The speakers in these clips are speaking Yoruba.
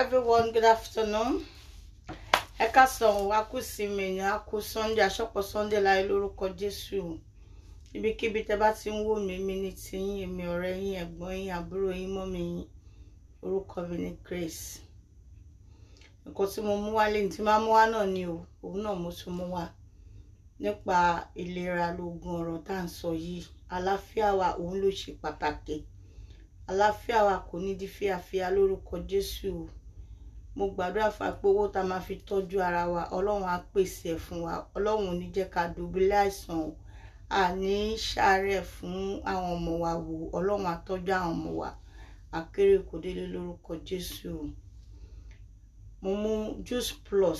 everyone. Good afternoon. Ẹ káàsán o, a kú ìsinmi ni, a kú Sunday, aṣọ́pọ̀ Sunday láyé lórúkọ Jésù. Ibikíbi tẹ bá ti ń wò mí, mi ní tiyín, èmi ọ̀rẹ́ yín, ẹ̀gbọ́n yín, àbúrò yín, mọ́mì yín. Orúkọ mi ni Grace. Nǹkan tí mo mú wá lẹ́yìn tí máa mú wá náà ni o, òun náà mo tún mú wá. Nípa ìlera lóògùn ọ̀rọ̀ tá à ń sọ yìí. Àlàáfíà wa òun ló ṣe pàtàkì. Àlàáfíà wa kò ní di fíafíà lórúkọ Jésù o mo gbàdúrà fún wa pé owó tá a máa fi tọ́jú ara wa ọlọ́run á pèsè ẹ̀ fún wa ọlọ́run ò ní jẹ́ ká dùbúlẹ̀ àìsàn o àní ṣàárẹ̀ fún àwọn ọmọ wa wò ọlọ́run á tọ́jú àwọn ọmọ wa àkérè kò délé lórúkọ jésù o mo mú juice plus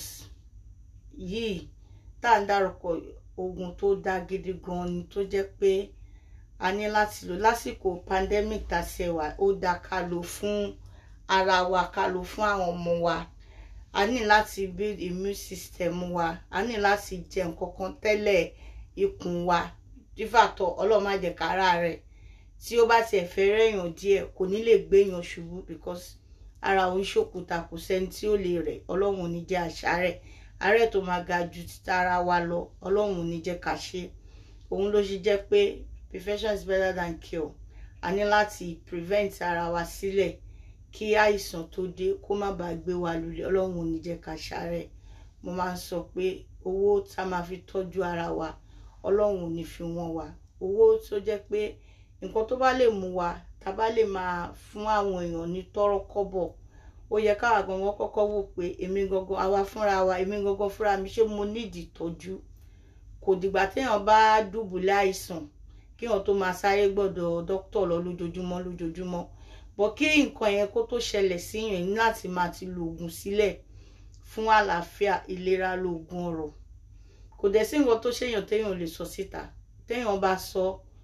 yìí tá à ń dárúkọ oògùn tó dáa gidi gan ni tó jẹ́ pé a ní láti lò lásìkò pandemic tá a ṣe wà ó dáa ká lò fún ara wa ká lò fún àwọn ọmọ wa a ní láti build immune system wa a ní láti jẹ nǹkan kan tẹ́lẹ̀ ikùn wa dífàtọ̀ ọlọ́run má jẹ́ kára rẹ̀ tí ó bá tiẹ̀ fẹ́ rẹ̀yàn díẹ̀ kò ní lè gbéyàn ṣubú because ara òun ṣòkúta kò sẹ́ni tí ó lè rẹ̀ ọlọ́run ò ní jẹ́ àṣàrẹ̀ àárẹ̀ tó máa ga ju títara wa lọ ọlọ́run ò ní jẹ́ ká ṣe òun ló ṣe jẹ́ pé prevention is better than cure a ní láti prevent ara wa sílẹ̀ kí àìsàn tó dé kó má bàa gbé wa lulẹ̀ ọlọ́run ò ní jẹ́ ká ṣàárẹ̀ mo máa ń sọ pé owó tá a máa fi tọ́jú ara wa ọlọ́run ò ní fi wọ́n wa owó tó jẹ́ pé nǹkan tó bá lè mú wa tá a bá lè máa fún àwọn èèyàn ní tọ́rọ́ kọ́bọ̀ ó yẹ káwa gangan kọ́kọ́ wò pé èmi gangan àwa fúnra wa èmi gangan fúnra mi ṣé mo nídìí ìtọ́jú kò dìgbà téèyàn bá dùbúlẹ̀ àìsàn kéèyàn tó máa sáré gbọ́dọ̀ dókítà lọ lójoojúmọ́ lójoojúmọ́ bọ̀ kí nǹkan yẹn kó tó ṣẹlẹ̀ síyàn ní láti máa ti lo oògùn sílẹ̀ fún àlàáfíà ìlera lóògùn ọ̀rọ̀ kò dẹ̀ sí nǹkan tó ṣèyàn téèyàn lè sọ síta téèyàn bá sọ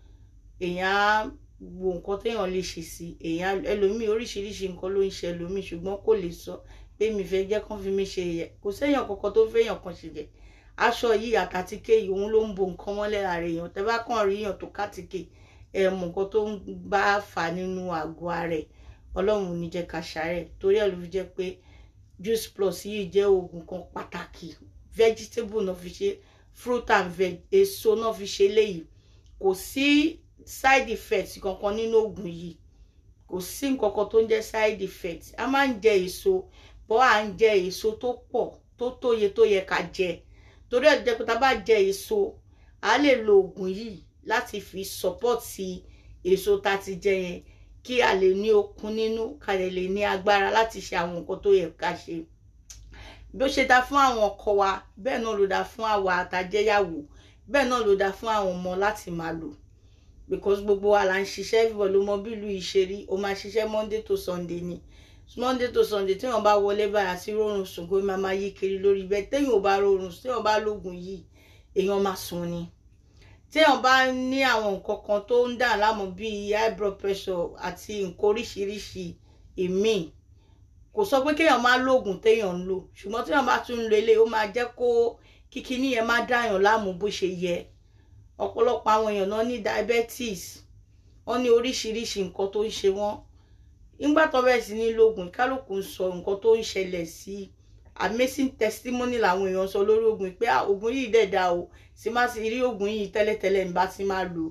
èèyàn á wo nǹkan téèyàn lè ṣe sí èèyàn ẹlòmíì oríṣiríṣi nǹkan ló ń ṣe ẹlòmíì ṣùgbọ́n kò lè sọ pé mi fẹ́ jẹ́ kán fi mí ṣe yẹ kò séèyàn kankan tó fẹ́yàn kan ṣe jẹ aṣọ yìí àtàtíkè yìí òun ló ń bo nǹkan mọ́lẹ̀ lára èèyàn tẹ́ bá kàn rí èèyàn tó kátìkè ẹ mọ nǹkan tó ń bá fà nínú àgọ́ ara ẹ̀ ọlọ́run ò ní jẹ́ ká ṣàárẹ̀ torí ẹ̀ ló fi jẹ́ pé juice plus yìí jẹ́ oògùn kan pàtàkì vegetable náà fi ṣe fruit and veg èso náà fi ṣe léyìí kò sí side effect kankan nínú oògùn yìí kò sí nǹkan kan tó ń jẹ́ side effect a máa ń jẹ èso bọ́ à ń jẹ èso tó pọ̀ tó tóye tó yẹ ká jẹ torí ẹ̀ jẹ́ pé tá a bá jẹ èso a lè lo oògùn yìí láti fi sọpọ́tì èso tá a ti jẹ yẹn kí a lè ní okun nínú ká lè lè ní agbára láti ṣe àwọn nǹkan tó yẹ ká ṣe bí ó ṣe dá fún àwọn ọkọ wa bẹ́ẹ̀ náà ló dá fún àwa àtàjẹyàwó bẹ́ẹ̀ náà ló dá fún àwọn ọmọ láti máa lò because gbogbo wa là ń ṣiṣẹ́ everybody ló mọ bí ìlú yìí ṣe rí o máa ṣiṣẹ́ monday to sunday ni monday to sunday téèyàn bá wọlé báyà sí rọrùn sùn kó máa máa yí kiri lórí bẹ́ẹ̀ téèyàn ò bá rọrùn téèyàn bá lóògùn yìí èèyàn máa sùn ni téèyàn bá ní àwọn nǹkan kan tó ń dà láàmú bíi high blood pressure àti nǹkan oríṣiríṣi ìmíì kò sọ pé kéèyàn má lóògùn téèyàn ń lò ṣùgbọ́n téèyàn bá tún ń lo eléyìí ó máa jẹ́ kó kíkiní yẹn má dáyàn láàmú bó ṣe yẹ ọ̀pọ̀lọpọ̀ àwọn èèyàn náà ní diabetes wọ́n ní oríṣiríṣi nǹkan tó ń ṣe wọ́n nígbà tó bẹ̀rẹ̀ sí ní lóògùn kálukú ń sọ nǹkan tó ń ṣẹlẹ̀ sí i amazing testimony làwọn èèyàn sọ lórí oògùn pé oògùn yìí dẹ̀ da o sì má sì rí oògùn yìí tẹ́lẹ̀tẹ́lẹ̀ ń bá ti máa lò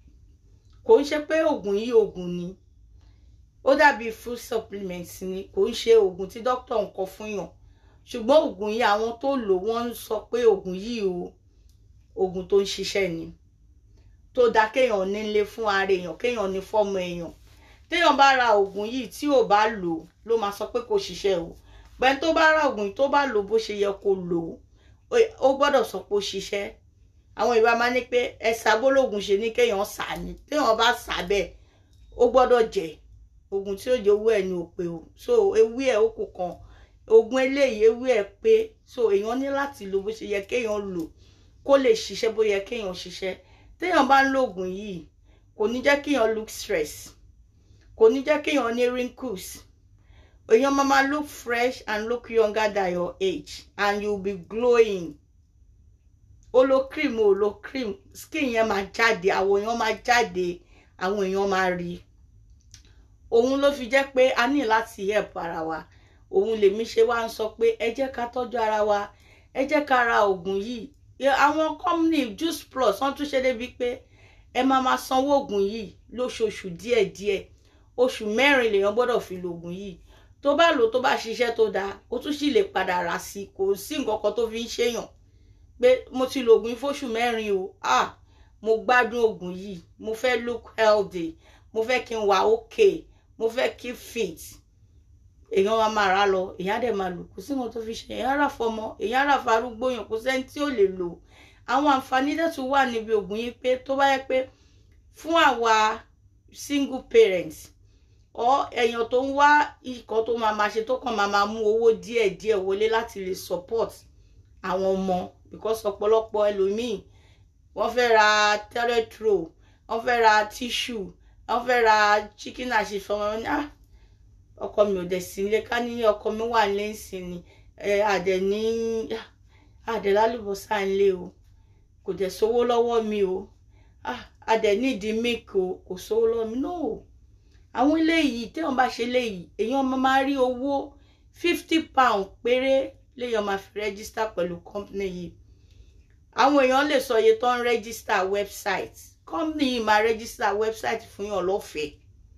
kò ń ṣe pé oògùn yìí oògùn ni ó dàbí food supplement ni kò ń ṣe oògùn tí dókítà ń kọ fún yàn ṣùgbọ́n oògùn yìí àwọn tó lò wọ́n ń sọ pé oògùn yìí o oògùn tó ń ṣiṣẹ́ ni tó dá kéèyàn nílé fún ara èèyàn kéèyàn ní fọ́mọ èèyàn téèyàn bá ra oògùn yìí tí ò bá lò ló máa sọ pé kò ṣiṣẹ́ o pẹ́ẹ́n tó bá ra oògùn tó bá lò bó ṣe yẹ kó lò ó gbọ́dọ̀ sọ pé ó ṣiṣẹ́ àwọn ìbá máa ní pé ẹ̀sà gbólógùn ṣe ní kéèyàn sà ní téèyàn bá sà bẹ́ẹ̀ ó gbọ́dọ̀ jẹ oògùn tí ó jẹ owó ẹ̀ ní òpè o so ewé ẹ̀ ó kù kan oògùn eléyìí ewé ẹ̀ pé so èèyàn ní láti lò bó ṣe yẹ kéèyàn lò kó lè ṣiṣẹ́ bó yẹ kéèyàn ṣiṣẹ́ téèyàn bá ń lo oògùn yìí kò ní jẹ́ kéèyàn look stress kò ní jẹ́ kéèyàn ní wrinkles èèyàn máa máa look fresh and look younger than your age and you be glowing o lo cream o lo cream skin yẹn máa jáde àwọn èèyàn máa jáde àwọn èèyàn máa rí òun ló fi jẹ́ pé a ní láti help ara wa òun lèmi ṣe wá ń sọ pé ẹ jẹ́ ká tọ́jú ara wa ẹ jẹ́ ká ra oògùn yìí àwọn company juice plus wọ́n tún ṣe débi pé ẹ máa máa sanwó oògùn yìí lóṣooṣù díẹ̀díẹ̀ oṣù mẹ́rin lèèyàn gbọ́dọ̀ fi lo oògùn yìí tó bá lò tó bá ṣiṣẹ́ tó dáa ó tún sì lè padà rà sí kò sí nǹkan kan tó fi ń ṣèyàn pé mo ti lo oògùn yìí fóṣù mẹ́rin o ah mo gbádùn oògùn yìí mo fẹ́ look healthy mo fẹ́ kí n wà okay mo fẹ́ keep fit èèyàn máa máa rà lọ èèyàn dẹ̀ máa lò kò sí nǹkan tó fi ṣe èèyàn rà fọmọ èèyàn rà farúgbó yàn kò sẹ́ni tí ò lè lò àwọn àǹfààní dẹ̀tún wà níbi oògùn yìí pé tó bá yẹ pé fún àwa single parents ọ èèyàn tó ń wá ikọ̀ tó máa máa ṣe tó kàn máa máa mú owó díẹ̀díẹ̀ wọlé láti lè support àwọn ọmọ because ọ̀pọ̀lọpọ̀ ẹlòmíì wọ́n fẹ́ ra toilet roll wọ́n fẹ́ ra tissue wọ́n fẹ́ ra chicken and chips fọmọ ní ah ọkọ mi ò dẹ̀ sí ilé ká ní ọkọ mi wà lẹ́sìn ni àdẹ̀ ní àdẹ̀ lálùbọ́sà ńlé o kò dẹ̀ sówó lọ́wọ́ mi o àdẹ̀ nídìí milk o kò sówó lọ́wọ́ mi no àwọn eléyìí téèyàn bá ṣe léyìí èèyàn máa rí owó fifty pound péré léèyàn máa fi rẹ́gísítà pẹ̀lú company yìí àwọn èèyàn lè sọ iye tó ń rẹ́gísítà website company yìí máa rẹ́gísítà website fún yàn lọ́fẹ̀ẹ́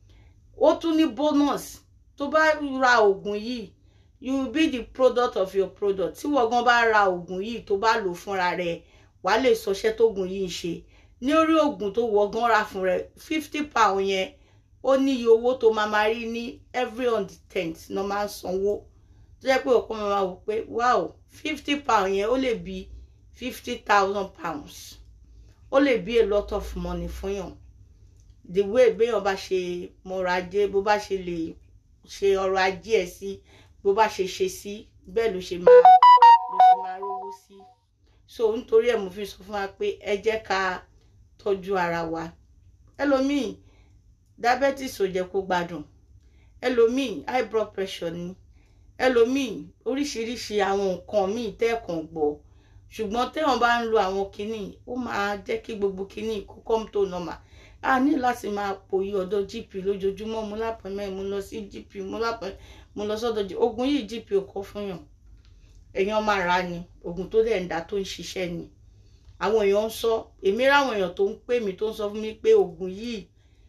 ó tún ní bonus tó bá ra oògùn yìí you will be the product of your product tí wọ́n gan bá ra oògùn yìí tó bá lò fúnra rẹ̀ wàá lè sọṣẹ́ tóògùn yìí ń ṣe ní orí oògùn tó wọ́n gan ra fún rẹ̀ fifty pound yẹn ó ní iye owó tó máa máa rí ní every on the tenth náà máa ń sanwó tó jẹ́ pé ọ̀pọ̀ máa máa wò pé wow fifty pound yẹn ó lè bí fifty thousand pounds ó lè bí a lot of money fún yàn the way béèyàn bá ṣe mọ̀rọ̀ ajé bó bá ṣe lè ṣe ọrọ̀ ajé ẹ̀ sí bó bá ṣe ṣe sí bẹ́ẹ̀ ló ṣe máa ló ṣe máa rówó sí so nítorí ẹ̀ mo fi sọ fún wa pé ẹ jẹ́ ká tọ́jú ara wa ẹlòmíì diabetes ò jẹ́ kó gbádùn ẹlòmíì high blood pressure ni ẹlòmíì oríṣiríṣi àwọn nǹkan míì tẹ́ẹ̀kan gbọ́ ṣùgbọ́n téèyàn bá ń lo àwọn kinní ó máa jẹ́ kí gbogbo kinní kó come to normal a ní láti máa pòyì ọ̀dọ̀ gp lójoojúmọ́ mo lápẹ̀mẹ́ mo lọ sí gp mo lápẹ̀ mo lọ sọ́dọ̀ gp oògùn yìí gp ò kọ́ fún yàn èèyàn máa rà ni oògùn tó dẹ̀ ń dá tó ń ṣiṣẹ́ ni àwọn èèyàn ń sọ èmi ráwọn èèyàn tó ń pè mí tó ń sọ fún mi pé oògùn yìí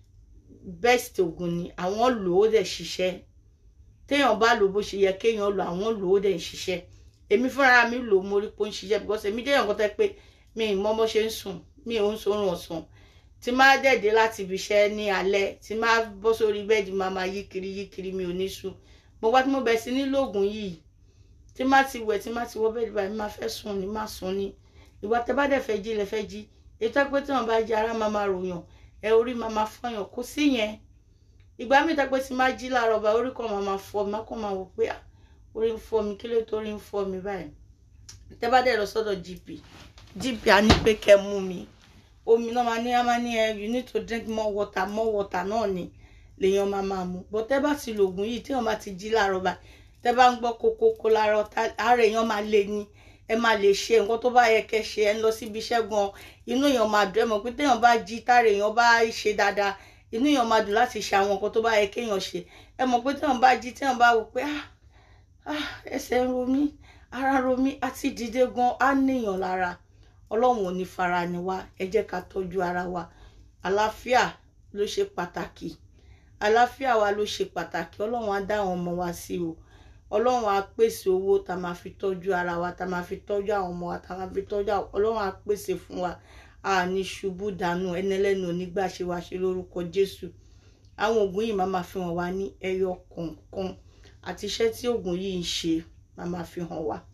best oògùn ni àwọn lò ó dẹ̀ ṣiṣẹ́ téèyàn bá lò bó ṣe yẹ kéèyàn lò àwọn lò ó dẹ̀ ṣiṣẹ́ èmi fúnra mi lò ó mo rí pé ó ń ṣiṣẹ́ because èmi jẹ́ èèyàn kan tẹ́ pé mi ì mọ́ bó ṣe ń sùn mi ò ń sorun ọ̀sán tí máa dẹ̀dẹ̀ láti ibi iṣẹ́ ní alẹ́ tí máa bọ́ sórí bẹ́ẹ̀dì máa máa yí kiri yí kiri mi ò ní sùn mo wá tí mo bẹ̀ sí nílò oògùn yìí tí má ti wẹ̀ tí má ti wọ bẹ́ẹ̀dì báyìí má fẹ́ sùn ní má sùn ní ìwà tẹ́ bá dẹ̀ fẹ́ jí lẹ fẹ́ jí ètò pé tí wọ́n bá jí ara máa máa ròyàn ẹ orí máa máa fọyàn kó sí yẹn ìgbà mi tẹ́ pé tí má jí láàárọ̀ bá orí kan máa máa fọ mi má kàn máa wò pé orí ń fọ mi kí ló tó orí ń fọ mi báyìí tẹ́ bá dẹ̀ lọ sọ́dọ̀ gp gp á ní pé kẹ́ mú mi omi náà máa ní á máa ní ẹ you need to drink more water more water náà ni lèèyàn máa máa mu bọ́ tẹ́ bá ti lo oògùn yìí tí wọ́n bá ti jí láàárọ̀ báyìí tẹ́ bá ń gbọ́ kókókó láàárọ̀ ara èèyàn máa lè ní ẹ máa lè ṣe nǹkan tó bá yẹ kẹ́ ṣe ẹ ń lọ síbi iṣẹ́ gan inú èèyàn máa dùn ẹ mọ̀ pé téèyàn bá jí tára èèyàn bá ṣe dáadáa inú èèyàn máa dùn láti ṣe àwọn nǹkan tó bá yẹ kéèyàn ṣe ẹ mọ̀ pé téèyàn bá jí téèyàn bá wò pé ah ah ẹsẹ̀ ń ro mí ara ro mí àti dìde gan á níyàn lára ọlọ́run ò ní fara ni wá ẹ jẹ́ ká tọ́jú ara wa àlàáfíà ló ṣe pàtàkì àlàáfíà wa ló ṣe pàtàkì ọlọ́run á dá àwọn ọmọ wa sí o ọlọ́run á pèsè owó tá a máa fi tọ́jú ara wa tá a máa fi tọ́jú àwọn ọmọ wa tá a máa fi tọ́jú àwọn ọlọ́run á pèsè fún wa a ní ṣubú dànù ẹni ẹlẹ́nu onígbà ṣe wá ṣe lórúkọ jésù àwọn oògùn yìí máa máa fi hàn wá ní ẹyọ kọ̀ọ̀kan àti iṣẹ́ tí oògùn yìí ń ṣe máa máa fi hàn wá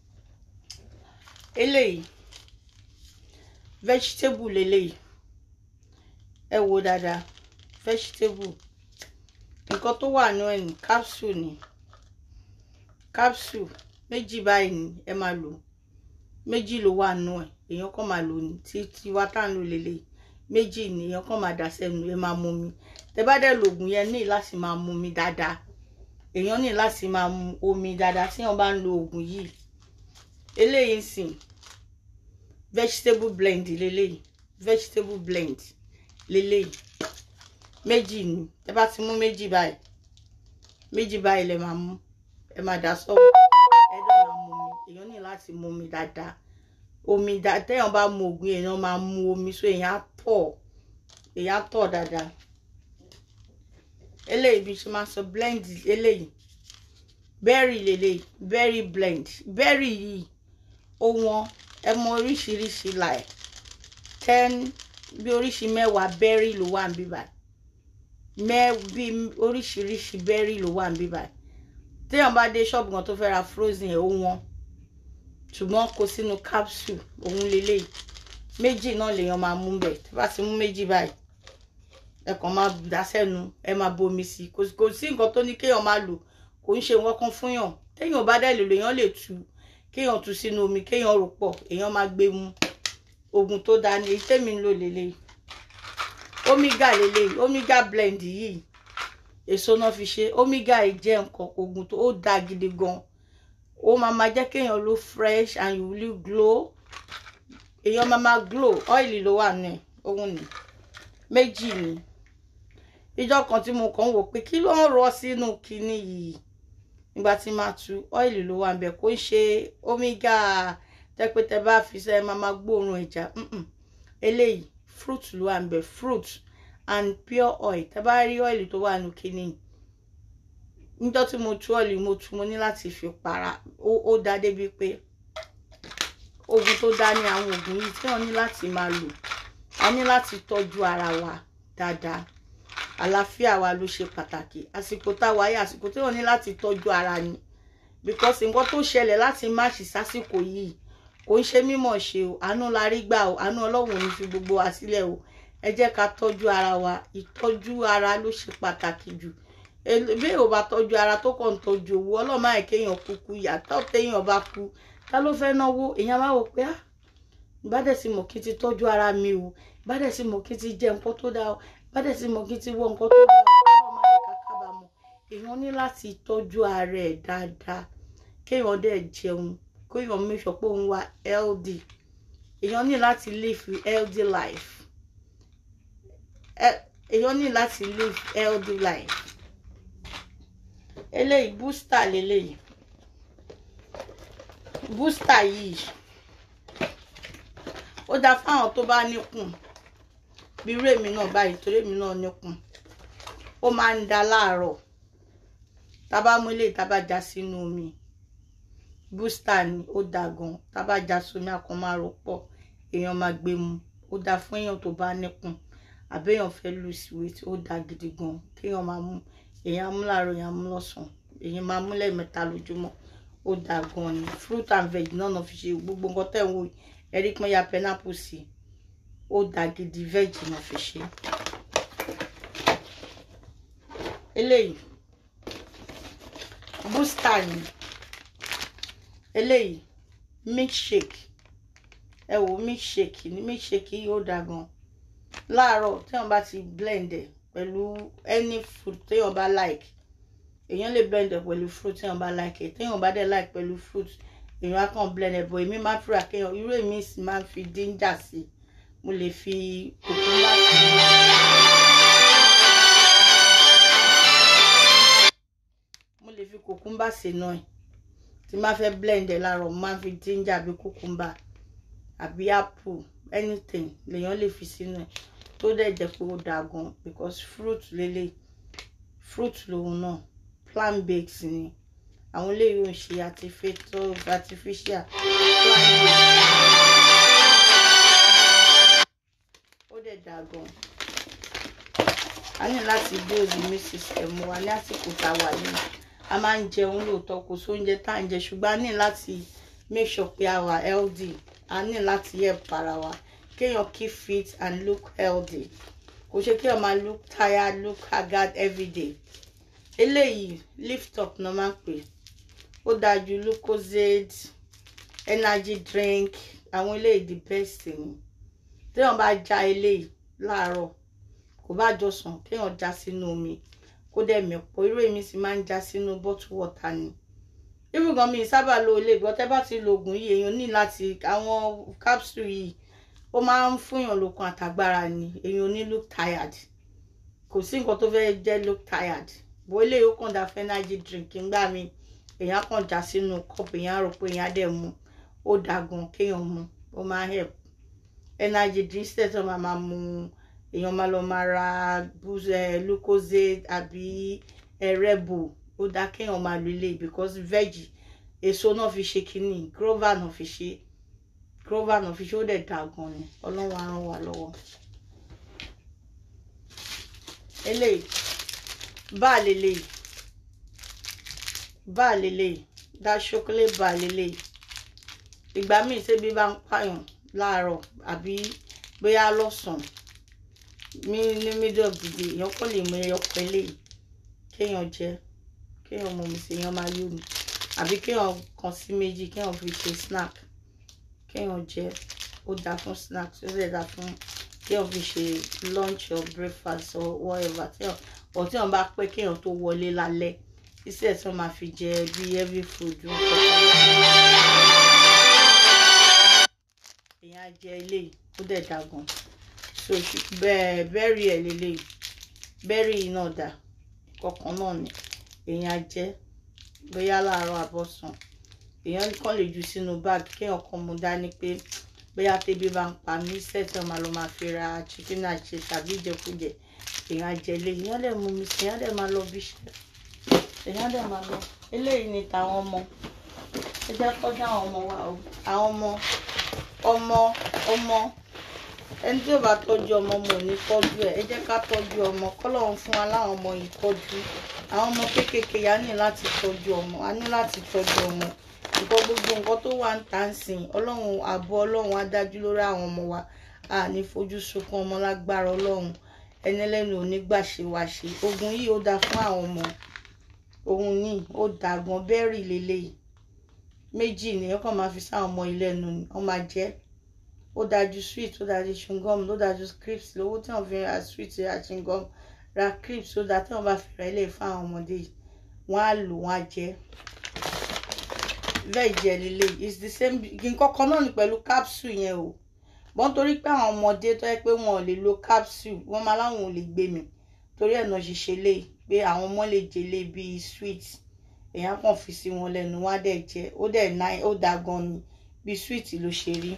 eléyìí vegetable leléyìí ẹ wo dáadáa vegetable nǹkan tó wà nínú ẹ̀ ní capsule ni capsule méjì báyìí ni ẹ máa lò méjì ló wà nínú ẹ̀ èèyàn kan máa lò ní tí tiwa tá à ń lò leléyìí méjì ni èèyàn kan máa dà sẹ́nu ẹ máa mú mi tẹ bá dẹ̀ lògùn yẹn ní láti máa mú mi dáadáa èèyàn ní láti máa mu omi dáadáa tí wọ́n bá ń lo oògùn yìí eléyìí sìn vegetable blend leléyìí vegetable blend leléyìí méjì ni ẹ bá ti mú méjì báyìí méjì báyìí lè máa mú ẹ máa dà sọ́wọ́ ẹ dọ̀ máa mu omi èèyàn ní láti mu omi dáadáa omi dá téèyàn bá mu oògùn èèyàn máa mu omi so èèyàn á tọ̀ èèyàn á tọ̀ dáadáa eléyìí bí ṣe máa sọ blend eléyìí berry lélẹ́yìí berry blend berry yìí ó wọ́n ẹ mọ oríṣiríṣi láì ten bí oríṣi mẹ́wàá berry ló wà níbí báyìí mẹ́ bí oríṣiríṣi berry ló wà níbí báyìí téèyàn bá dé ṣọ́ọ̀bù kan tó fẹ́ ra frozen ẹ̀ ó wọ́n ṣùgbọ́n kó sínú capsule òun lélẹ́yìí méjì náà lèèyàn máa mú bẹ̀ tí bá ti mú méjì báyìí ẹ kàn máa dá sẹ́nu ẹ máa bomi sí i kò sí nǹkan tó ní kéèyàn máa lò kò ń ṣe nǹkan kan fún yàn téèyàn bá dẹ̀ lè lò èèyàn lè tu kéèyàn tu sínú omi kéèyàn rò pọ̀ èèyàn máa gbé mu oògùn tó dáa ní èyí tèmi ń lò lélẹ́yìí omega lélẹ́yìí omega blend yìí èso náà fi ṣe omega yìí jẹ́ nǹkan oògùn tó dáa gidi gan ó máa máa jẹ́ kéèyàn ló fresh and you will glow èèyàn máa máa glow ọ́ìlì ló wà ní òun ní méjì ni ìjọ kan tí mo kàn ń wò pé kí ló ń rọ sínú kinní yìí nígbà tí máa tu ọ́ìlì ló wà níbẹ̀ kó ń ṣe omega tẹ́pẹ́tẹ́ bá fi sẹ́ máa máa gbóòórùn ẹja eléyìí fruit ló wà níbẹ̀ fruit and pure oil tẹ́ bá rí ọ́ìlì tó wà nínú kinní yìí níjọ́ tí mo tú ọ́ìlì mo tú mo ní láti fi para ó dá débi pé oògùn tó dá ní àwọn oògùn yìí tí wọ́n ní láti máa lò a ní láti tọ́jú ara wa dáadáa àlàáfíà wa ló ṣe pàtàkì àsìkò tá a wáyé àsìkò tí wọ́n ní láti tọ́jú ara ni because nǹkan tó ṣẹlẹ̀ láti máàṣì sásìkò yìí kò ń ṣe mímọ̀ ṣe o àánú la rí gbà o àánú ọlọ́run ò ní fi gbogbo wa sílẹ̀ o ẹ jẹ́ ká tọ́jú ara wa ìtọ́jú ara ló ṣe pàtàkì jù bí ò bá tọ́jú ara tó kàn ń tọ́jú owó ọlọ́run máa kéèyàn kúkú yàtọ̀ téèyàn bá kú ta ló fẹ́ náwó èèyàn máa wò pé ah ìbádẹ́ sí mọ̀ kí n ti tọ́jú ara mi o ìbádẹ́ sí mọ̀ kí n ti jẹ nǹkan tó dáa o ìbádẹ́ sí mọ̀ kí n ti wọ nǹkan tó dáa o ọlọ́run máa yẹ ká kábàámọ̀ èèyàn ní láti tọ́jú ara ẹ̀ dáadáa kéèyàn dẹ̀ jẹun kéèyàn make sure pé òun wà healthy èèyàn ní láti live healthy life èèyàn ní láti live healthy life eléyìí booster lélẹ́yìí booster yìí ó dáa fáwọn tó bá níkùn bí irú èmi náà báyìí torí èmi náà níkùn ó máa ń da láàárọ̀ tábà mú ilé tábà já sínú omi booster ni ó dáa gan tábà já sómi àkàn máa rò pọ̀ èèyàn máa gbé mu ó dáa fún èèyàn tó bá níkùn àbẹ́yàn fẹ́ lose weight ó dáa gidi gan kéèyàn máa mú èèyàn á mú láàárọ̀ èèyàn á mú lọ́sàn-án èèyàn máa mú lẹ́ẹ̀mẹ́ta lójúmọ́ ó dáa gan ni fruit and veg náà náà fi ṣe gbogbo nǹkan tẹ̀ ń wò ẹ̀rí pọ́n ya pineapple sí ó dáa gidi veg náà fi ṣe. eléyìí booster ni eléyìí milkshake ẹ wò milkshake ni milkshake yìí ó dáa gan láàárọ̀ téèyàn bá ti blend ẹ̀ pẹ̀lú any fruit téèyàn bá like èèyàn lè blend ẹ̀ pẹ̀lú fruit téèyàn bá like ẹ̀ téèyàn bá dẹ̀ like pẹ̀lú fruit èèyàn á kàn blend ẹ̀ bọ̀ èmi máa ń fura kéèyàn irú èmi sì máa ń fi ginger sí mo lè fi cucumber sí mo lè fi cucumber sí náà ẹ̀ tí máa fẹ́ blend ẹ̀ láàárọ̀ mo máa ń fi ginger àbí cucumber àbí apple anything lèèyàn lè fi sínú ẹ̀ tó dẹ̀ jẹ́ pé ó dáa gan because fruit lélẹ̀ fruit lòun náà plant bakes ni àwọn eléyìí ò ń ṣe artificial artificial plant bakes ó dẹ̀ dáa gan a ní láti build immune system wa ní àsìkò tá a wà yìí a máa ń jẹun lóòótọ́ kò sóúnjẹ tá à ń jẹ ṣùgbọ́n a ní láti make sure pé a wà healthy a ní láti help ara wa kéèyàn keep fit and look healthy kò ṣe kéèyàn máa look tired look haggard everyday eléyìí lift up náà máa ń pè ó dáa ju lucozade energy drink àwọn eléyìí the best ni téèyàn bá já eléyìí láàárọ̀ kò bá jọ sàn kéèyàn já sínú omi kó dẹ̀ mẹ́pọ̀ irú èmi sì máa ń já sínú bottle water ni irú gan mi sábà lo ilé ìgbọ́ tẹ́ bá ti lo oògùn yìí èèyàn ní láti àwọn capsule yìí ó máa ń fúnyàn lókun àtàgbára ni èèyàn ní look tired kò sí nǹkan tó fẹ́ jẹ́ look tired bó ilé yóò kàn dá fẹ́ energy drink ńgbà mi èèyàn kàn já sínú cup èèyàn rò pé èèyàn dẹ̀ mu ó dáa gan kéèyàn mu ó máa help energy drink instead tó máa máa mu èèyàn máa lọ máa ra lucozade àbí ẹrẹ́bù ó dáa kéèyàn máa lo ilé because veg èso náà fi ṣe kínní grover náà fi ṣe grover náà fi ṣe ó dẹ̀ dáa gan ni ọlọ́run á ràn wá lọ́wọ́ eléyìí bá a lélẹ́yìí bá a lélẹ́yìí dá ṣókólé bá a lélẹ́yìí ìgbà míì tẹ́bí bá ń pààyàn láàárọ̀ àbí bóyá lọ́sàn-án ní ní middle of the day èèyàn kò lè mú ẹyọ kan eléyìí kéèyàn jẹ kéèyàn mú mi sí èèyàn máa yó mi àbí kéèyàn kan sí méjì kéèyàn fi ṣe snack kéèyàn jẹ ó dáa fún snack ó sì dáa fún kéèyàn fi ṣe lunch or breakfast or whatever téèyàn ọ̀ téèyàn bá pẹ́ kéèyàn tó wọlé lálẹ́ iṣẹ́ tí wọ́n máa fi jẹ bí heavy food èèyàn á jẹ eléyìí ó dẹ̀ dáa gan so bẹ́ẹ̀ bẹ́ẹ̀rì ẹ̀ lélẹ́yìí bẹ́ẹ̀rì yìí náà dà kọ̀ọ̀kan náà ni èèyàn á jẹ bóyá láàárọ̀ àbọ̀sán èèyàn kàn lè jù sínú báàgì kéèyàn kan mú dání pé bóyá tẹ́bí bá ń pa mí sẹ́tọ̀ máa lọ máa fi ra chicken àti tàbí ìjẹkújẹ èèyàn á jẹ eléyìí èèyàn dẹ̀ mú mi sí èèyàn dẹ̀ máa lọ bí iṣẹ́ èèyàn dẹ̀ máa lọ eléyìí ni tàwọn ọmọ ẹ jẹ́ kọjá àwọn ọmọ wa o àwọn ọmọ ọmọ ọmọ ẹni tí ò bá tọ́jú ọmọ mo ní tọ́jú ẹ̀ ẹ jẹ́ ká tọ́jú ọmọ kọ́lọ́run fún wa láwọn ọmọ yìí tọ́jú àwọn ọmọ kéékèèké yà ní láti tọ́jú ọmọ a ní láti tọ́jú ọmọ nǹkan gbogbo nǹkan tó wà ń tà ń sìn ọlọ́run ààbò ọlọ́run á dájú lórí àwọn ọmọ wa a ní fojú sunkún ọmọ lágbára ọlọ́run ẹni ẹlẹ́nu ò ní gbà ṣe wá ṣe ogun yìí ó dáa fún àwọn ọmọ òun ní ó dáa gan bẹ́ẹ̀rì lélẹ́yìí méjì ni ọkàn máa fi sáwọn ọmọ ilé ẹnu ni wọ́n máa jẹ́ ó dájú sweet ó dájú chewing-gum ó dájú crisps lówó tí wọ́n fi ra sweet ra chewing-gum ra crisps ó dáa tí wọ́n bá fi ra ilé fún àwọn ọmọdé yìí wọ́n á lò wọ́n á jẹ bẹ́ẹ̀ jẹ́ lílé it's the same nǹkan kan náà ni pẹ̀lú capsule yẹn o wọ́n torí pé àwọn ọmọdé tó yẹ pé wọn ò lè lo capsule wọ́n máa láwọn ò lè gbé mi torí ẹ̀ náà ṣiṣẹ́ lé pé àwọn ọmọ lè jẹlé bíi sweet èèyàn kàn fi sí wọn lẹ́nu wọ́n á dẹ̀ jẹ ó dẹ̀ náà ó dáa gan ni bíi sweet ló ṣe rí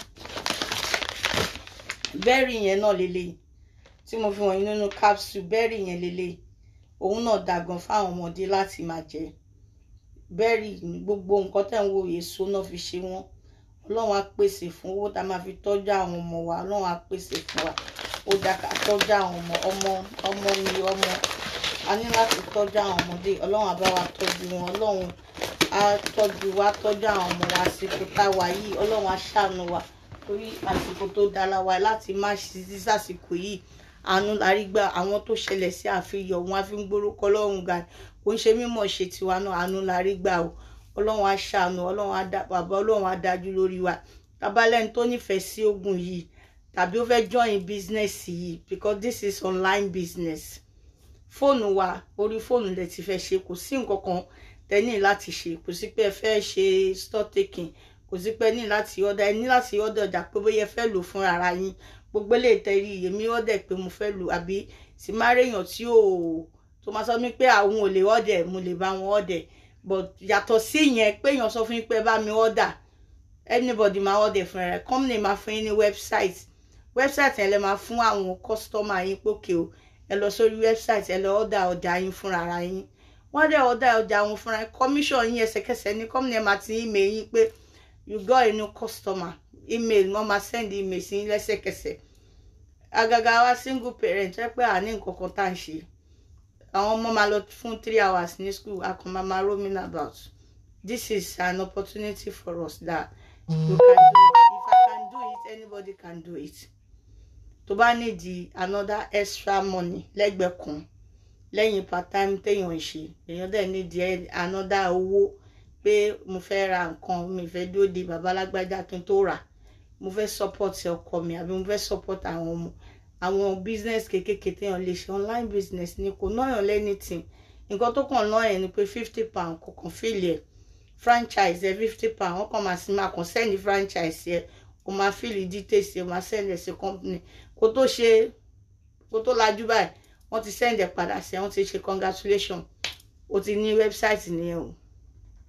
bẹ́ẹ̀rì yẹn náà lélẹ̀ tí mo fi wọ̀nyí nínú capsule bẹ́ẹ̀rì yẹn lélẹ̀ òun náà dáa gan fáwọn ọmọdé láti máa jẹ bẹ́ẹ̀rì gbogbo nǹkan tẹ̀ ń wo èso náà fi ṣe wọ́n ọlọ́run á pèsè fún owó tá a máa fi tọ́jú àwọn ọmọ wa ọlọ́run á pèsè fún wa ó dáa ká tọ́jú àwọn ọmọ ọmọ ọmọ ni ọmọ a ní láti tọ́jú àwọn ọmọdé ọlọ́run á bá wa tọ́jú wọn ọlọ́run á tọ́jú wa tọ́jú àwọn ọmọ wa àsìkò tá a wà yìí ọlọ́run á ṣàánú wa torí àsìkò tó dára wa láti má ṣiṣẹ́ sàsìkò yìí àánú lárí gbà àwọn tó ṣẹlẹ̀ sí àfihàn wọn á fi ń gbórúkọ ọlọ́run ga kò ń ṣe mímọ̀ ṣe tiwa náà àánú lárí gbà o ọlọ́run á ṣàánú ọlọ́run á dá bàbá ọlọ́run á dájú lórí wa tabalẹ́ni tó nífẹ̀ẹ́ sí ogun yìí tàbí ó fẹ́ join business yìí because this is online business fóònù wa orí fóònù lẹ ti fẹ́ ṣe kò sí nǹkan kan tẹ ní láti ṣe kò sí pé ẹ fẹ́ ṣe store taking kò sí pé ẹ ní láti ọ̀dà ẹ ní láti ọ̀dà ọjà pé bóyá ẹ fẹ́ lò fún ara yín gbogbo lè tẹ̀rí èmi ọ̀dẹ̀ pé mo fẹ́ lò àbí sì má réèyàn tí ò tó máa sọ mí pé àwọn ò lè ọ̀dẹ̀ mo lè bá wọn ọ̀dẹ̀ but yàtọ̀ sí yẹn pé èèyàn sọ fún yín pé ẹ bá mi ọ̀dà anybody máa ọ̀dẹ̀ fún ẹ company máa fún yín ní website website yẹn lè máa fún àwọn customer yín pókè o ẹ lọ sórí website ẹ lọ ọ̀dà ọjà yín fúnra ara yín wọ́n dẹ̀ ọ̀dà ọjà wọn fúnra yín commission yín ẹsẹ̀kẹsẹ̀ ní company máa ti email yín pé you got a new customer email wọ́n máa send email sí yín lẹ́sẹ̀kẹsẹ̀ àgàgà wa single parent ẹ pé àní nǹkan kan tá à ń ṣe àwọn ọmọ máa lọ fún three hours ní school a kàn máa máa roaming about this is an opportunity for us that you can do it if I can do it anybody can do it tó bá nídìí another extra money lẹ́gbẹ̀ẹ́ kan lẹ́yìn part time téèyàn ń ṣe èèyàn dẹ̀ nídìí another owó pé mo fẹ́ ra nǹkan mi fẹ́ dúró de babalágbájá kí n tó rà mo fẹ́ support ọkọ mi àbí mo fẹ́ support àwọn ọmọ àwọn business kékèké téèyàn lè ṣe online business ni kò náyàn lẹ́nìtìn nǹkan tó kàn náà yẹn ni pé fifty pound kò kàn fìlì ẹ̀ franchise ẹ̀ fifty pound wọ́n kàn máa sì máa kàn send franchise ẹ̀ kò máa fìlì details ẹ̀ máa send ẹ̀ sí company kó tó ṣe kó tó lajú báyìí wọ́n ti send ẹ̀ padà sí ẹ̀ wọ́n ti ṣe congratulation o ti ní website nìyẹn o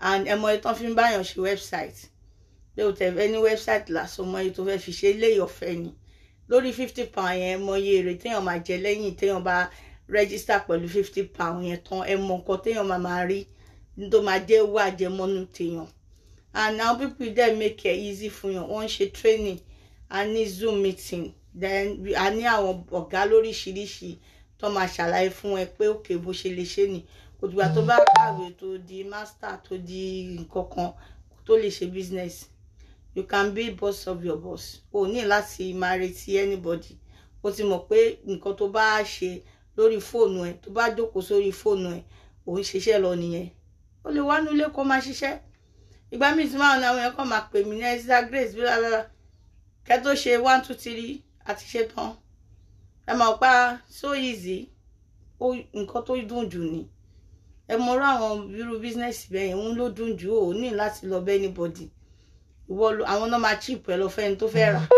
and ẹ mọ iye tán fi ń báyàn ṣe website pé o tẹ̀ fẹ́ ní website lásán mọ iye tó fẹ́ fi ṣe ilé ọ̀fẹ́ ni lórí fifty pound yẹn mọ iye èrè téèyàn máa jẹ lẹ́yìn téèyàn bá register pẹ̀lú fifty pound yẹn tán ẹ mọ nǹkan téèyàn máa máa rí tó máa jẹ́ owó àjẹmọ́nú téèyàn and now people dey make it easy fún yàn wọ́n ń ṣe training a ní zoom meeting then a ní àwọn ọ̀gá lóríṣiríṣi tó máa ṣàlàyé fún ẹ pé òkè bó ṣe lè ṣe ni kò dìgbà tó bá kàwé tó di master tó di nǹkan kan tó lè ṣe business you can be boss of your boss o ní láti máa retí anybody o ti mọ̀ pé nǹkan tó bá ṣe lórí fóònù ẹ tó bá jókòó sórí fóònù ẹ ò ń ṣiṣẹ́ lọ nìyẹn o lè wá nílé kó máa ṣiṣẹ́ ìgbà míì tí máa ń àwọn èèyàn kan máa pè mí ní esther grace bí lára kẹ́ tó ṣe one two three àti ṣe tán ẹ máa pa so easy ó nǹkan tó dùn jù ni ẹ mọ̀rọ̀ àwọn irú bísínẹ́sì bẹ́ẹ̀ yẹn òun ló dùn jù ó ní láti lọ bẹ́ anybody ìwọ àwọn náà máa chip ẹ lọ fẹ́ni tó fẹ́ rà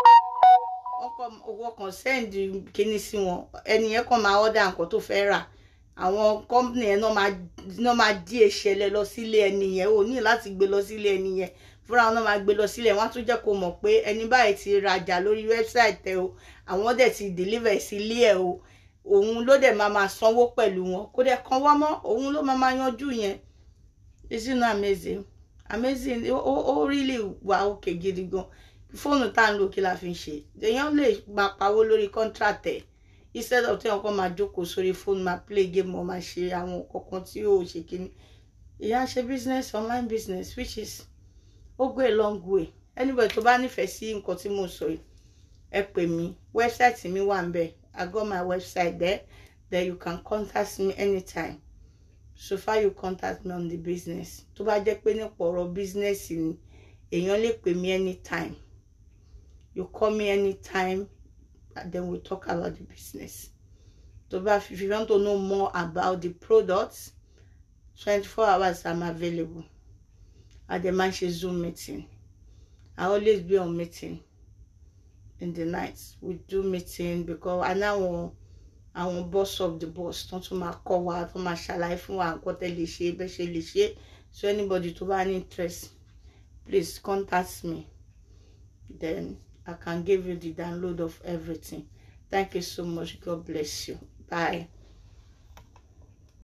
owó kan send kíní sí wọn ẹni yẹn kàn máa order nǹkan tó fẹ́ rà àwọn company yẹn náà máa dí ìṣẹ̀lẹ̀ lọ sílé ẹni yẹn ò ní láti gbé lọ sílé ẹni yẹn fúnra wọn náà máa gbé lọ sílẹ̀ wọ́n á tún jẹ́ kó mọ̀ pé ẹni báyìí ti rajà lórí website ẹ o àwọn dẹ̀ ti deliver sílé ẹ o òun ló dẹ̀ máa máa sanwó pẹ̀lú wọn kó dẹ̀ kan wá mọ́ òun ló máa máa yanjú yẹn isn't that amazing amazing ó ó really wà òkè gidi gan fóònù tá à ń lò kí la fi ń ṣe èèyàn lè máa pawó lórí contract ẹ̀ instead of téèyàn kan máa jókòó sórí fóònù máa play game or máa ṣe àwọn kankan tí yóò ṣe kíní ìyá ṣe business online business which is ó go a long way anybody tó bá nífẹ̀ẹ́ sí nǹkan tí mo sọ yìí ẹ pè mí website mi wà ń bẹ̀ I got my website there then you can contact me anytime so far you contact me on the business tó bá jẹ́ pé nípa ọ̀rọ̀ business ni èèyàn lè pè mí anytime you call me anytime and then we we'll talk about the business tó bá if you want to know more about the products twenty-four hours I'm available at the manche zoom meeting I always be on meeting in the night we do meeting because I now àwọn boss of the boss tó tún máa kọ́ wa tó máa ṣàlàyé fún wa nǹkan tẹ́ lè ṣe bẹ́ẹ̀ ṣe lè ṣe so anybody tó bá ní interest please contact me then I can give you the download of everything thank you so much God bless you bye.